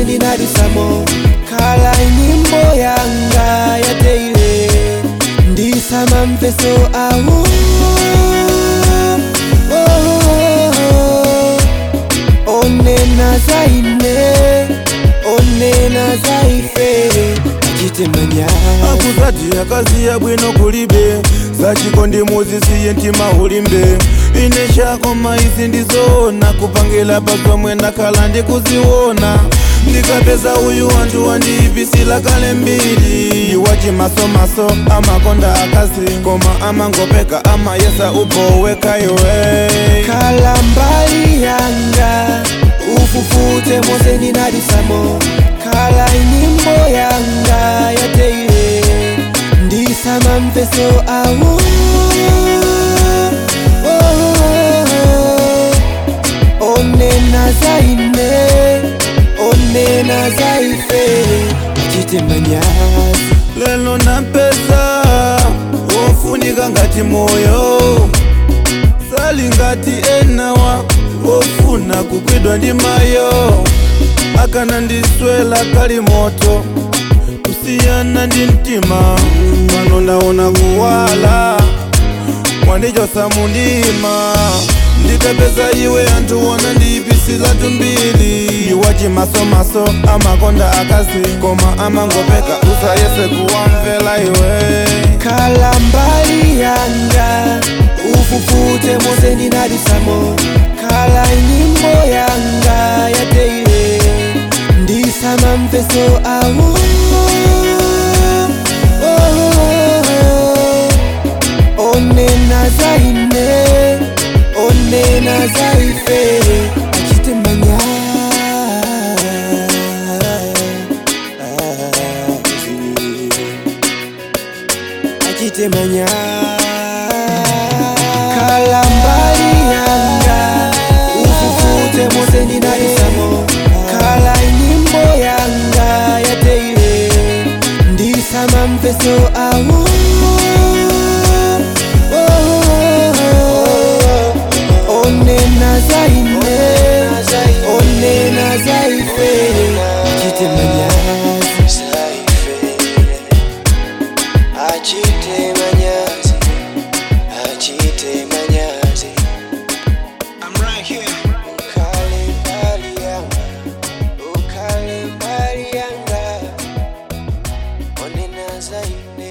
mose ndinadusamo khala nyimbo yanga yateile ndisama mveso awo oh, onena zaine onena zaife achitemanya akuzati akaziya bwino kulibe zachikondi muzisiye mtima ulimbe ine chako maisi ndizoona kupangila pazomwe ndakhala ndikuziona ndikapeza uyu anthu wandiipisila kale mbiri wachimasomaso amakonda akazi koma amangopeka amayesa upoweka iwe khala mbali yanga ufufute mose ndinadusamo khala nyimbo yanga yateile ndisama mveso awo oh, onena zaine onena zaife achitemanyasi lelo napeza wofunika ngati moyo sali ngati enawa wofuna kukwidwa ndi mayo akana ndiswela kali moto kusiyana ndi mtima pano ndaona kuwala mwandichosa mundima ndikapeza iwe anthu wona ndiyipisila tumbili wachimasomaso amakonda akazi koma amangopeka usayese kuwamvela iwe khala mbali yanga ufufute mose ndinadusamo khala nyimbo yanga yateile ndisama mveso awo oh, onena zaine onena zaife achitemanya achitemanya khala mbali yanga ufufute mose ndinadusamo khala nyimbo yanga yateile ndisama mveso awo oh, onena zaine onena zaife achitemanyasi Achite manyazi, achite manyazi. I'm right here. Ukale mbali yanga, ukale mbali yanga. Onena zaine.